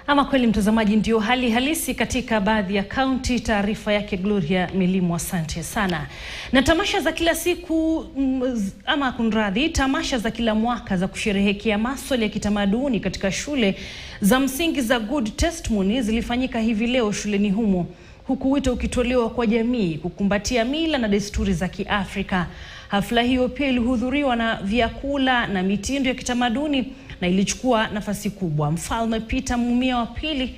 Ama kweli mtazamaji, ndio hali halisi katika baadhi ya kaunti. Taarifa yake Gloria Milimu, asante sana. Na tamasha za kila siku mm, ama kunradhi, tamasha za kila mwaka za kusherehekea maswala ya kitamaduni katika shule za msingi za Good Testimony zilifanyika hivi leo shuleni humo, huku wito ukitolewa kwa jamii kukumbatia mila na desturi za Kiafrika. Hafla hiyo pia ilihudhuriwa na vyakula na mitindo ya kitamaduni na ilichukua nafasi kubwa. Mfalme Peter Mumia wa pili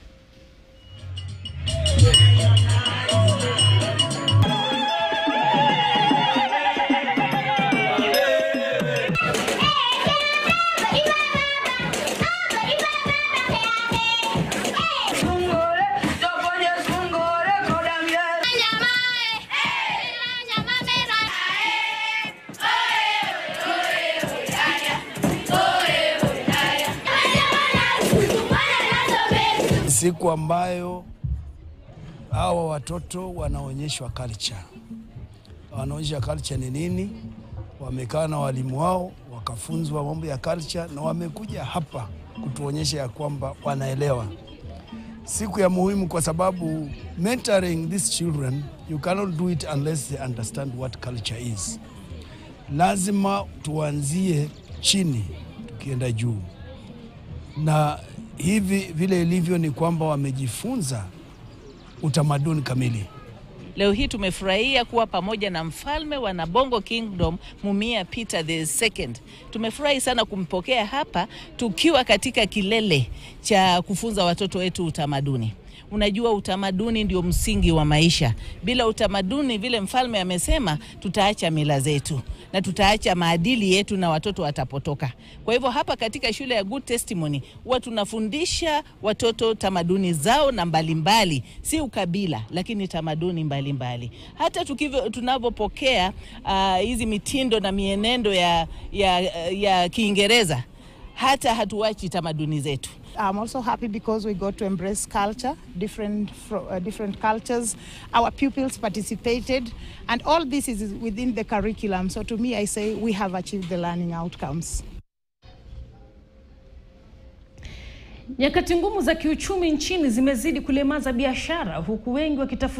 siku ambayo hawa watoto wanaonyeshwa culture. Wanaonyesha culture ni nini, wamekaa na walimu wao wakafunzwa mambo ya culture, na wamekuja hapa kutuonyesha ya kwamba wanaelewa. Siku ya muhimu kwa sababu mentoring these children you cannot do it unless they understand what culture is. Lazima tuanzie chini tukienda juu, na hivi vile ilivyo ni kwamba wamejifunza utamaduni kamili. Leo hii tumefurahia kuwa pamoja na mfalme wa Nabongo Kingdom Mumia Peter the Second. Tumefurahi sana kumpokea hapa tukiwa katika kilele cha kufunza watoto wetu utamaduni. Unajua, utamaduni ndio msingi wa maisha. Bila utamaduni, vile mfalme amesema, tutaacha mila zetu na tutaacha maadili yetu na watoto watapotoka. Kwa hivyo hapa katika shule ya Good Testimony huwa tunafundisha watoto tamaduni zao na mbalimbali, si ukabila, lakini tamaduni mbalimbali mbali. Hata tukivyo tunavyopokea hizi uh, mitindo na mienendo ya, ya, ya Kiingereza hata hatuachi tamaduni zetu. I'm also happy because we got to embrace culture, different uh, different cultures. Our pupils participated, and all this is within the curriculum. So to me, I say we have achieved the learning outcomes. Nyakati ngumu za kiuchumi nchini zimezidi kulemaza biashara huku wengi wakitafuta